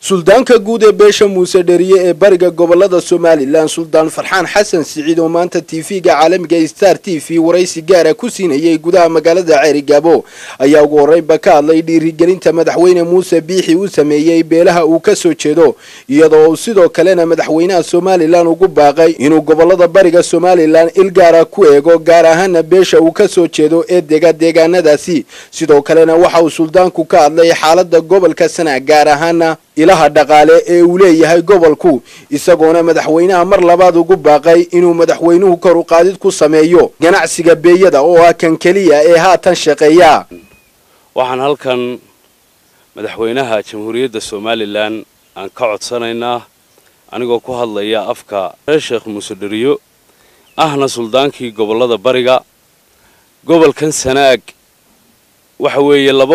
suldaanka guud ee beesha muuse dheriye ee bariga gobolada somalilan suldaan farxaan xasan siciid oo maanta tv-ga caalamiga star t v waraysi gaara ku siinayay gudaha magaalada ceerigaabo ayaa ugu horreynba ka hadlay dhiirigelinta madaxweyne muuse biixi uu sameeyey beelaha uu ka soo jeedo iyadoo uu sidoo kalena madaxweynaha somalilan ugu baaqay inuu gobolada bariga somalilan il gaara ku eego gaar ahaana beesha uu ka soo jeedo ee dega deegaanadaasi sidoo kalena waxa uu suldaanku ka hadlay xaalada gobolka sana gaar ahaana ilaha dhaqaale ee uu leeyahay gobolku isagoona madaxweynaha mar labaad ugu baaqay inuu madaxweynuhu kor u qaadid ku sameeyo ganacsiga beeyada oo ah kan keliya ee haatan shaqeeya waxaan halkan madaxweynaha jamhuuriyadda somalilan aan ka codsanaynaa anigoo ku hadlaya afka reer sheekh muuse dheriyo ahna suldaankii gobollada bariga gobolkan sanaag waxa weeye laba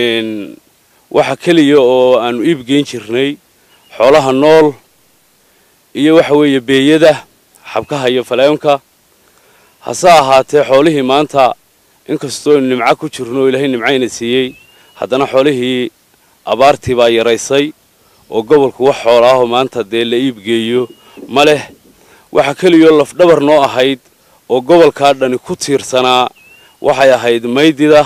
waxa keliya oo aanu iibgeyn jirnay xoolaha nool iyo waxa weeye beeyada xabkaha iyo faleemka hase ahaatee xoolihii maanta inkastoo aynu nimco ku jirno oo ilaahay nimcayna siiyey haddana xoolihii abaartii baa yaraysay oo gobolku wax xoolaahoo maanta dee la iibgeeyo ma leh waxa keliyoo lafdhabar noo ahayd oo gobolkaa dhani ku tiirsanaa waxay ahayd maydida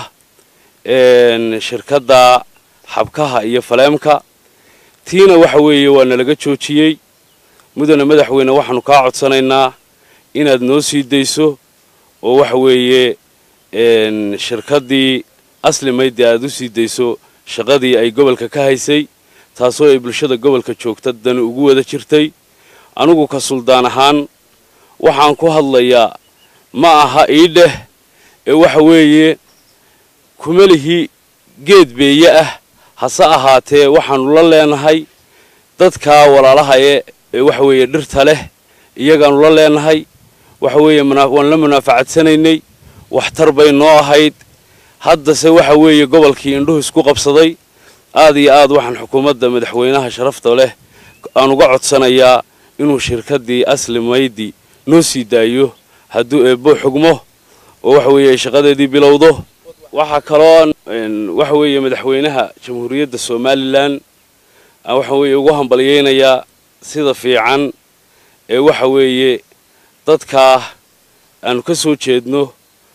shirkadda xabkaha iyo faleemka tiina waxa weeye waa nalaga joojiyey mudane madaxweyne waxaanu kaa codsanaynaa inaad noo sii dayso oo waxa weeye shirkaddii asli maydi aad u sii dayso shaqadii ay gobolka ka haysay taasoo ay bulshada gobolka joogta dani ugu wada jirtay anigu ka suldaan ahaan waxaan ku hadlayaa ma aha ii dheh ee waxa weeye kumalihii geed beeye ah hase ahaatee waxaannu la leenahay dadkaa walaalahaye ee waxa weeye dhirta leh iyagaannu la leenahay waxa weeye waan la munaafacadsanaynay waxtar bay noo ahayd haddase waxa weeye gobolkii indhuhu isku qabsaday aad iyo aad waxaan xukuumadda madaxweynaha sharafta leh aan uga codsanayaa inuu shirkaddii asli maydi noo sii daayo hadduu eebbo xugmo oo waxa weeye ay shaqadeedii bilowdo waxaa kaloo waxa weeye madaxweynaha jamhuuriyadda somalilan aan waxa weeye ugu hambalyaynayaa sida fiican ee waxa weeye dadkaa aanu ka soo jeedno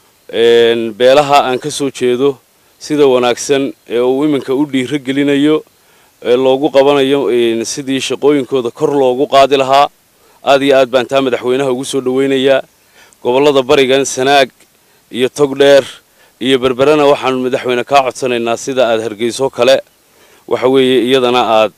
beelaha aan ka soo jeedo sida wanaagsan ee uu iminka u dhiiro gelinayo ee loogu qabanayo sidii shaqooyinkooda kor loogu qaadi lahaa aad iyo aad baan taa madaxweynaha ugu soo dhowaynayaa gobollada barigan sanaag iyo togdheer iyo berberena waxaanu madaxweyne kaa codsanaynaa sida aad hargeyso kale waxa weeye iyadana aad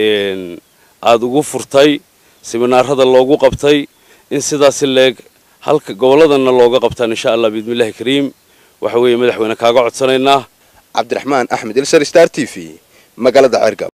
aada ugu furtay siminaarada loogu qabtay in sidaasi leeg halka gobolladana looga qabtaan insha allah biidmillahi kariim waxa weeye madaxweyne kaaga codsanaynaa cabdiraxmaan axmed ilsar star t v magaalada ceergab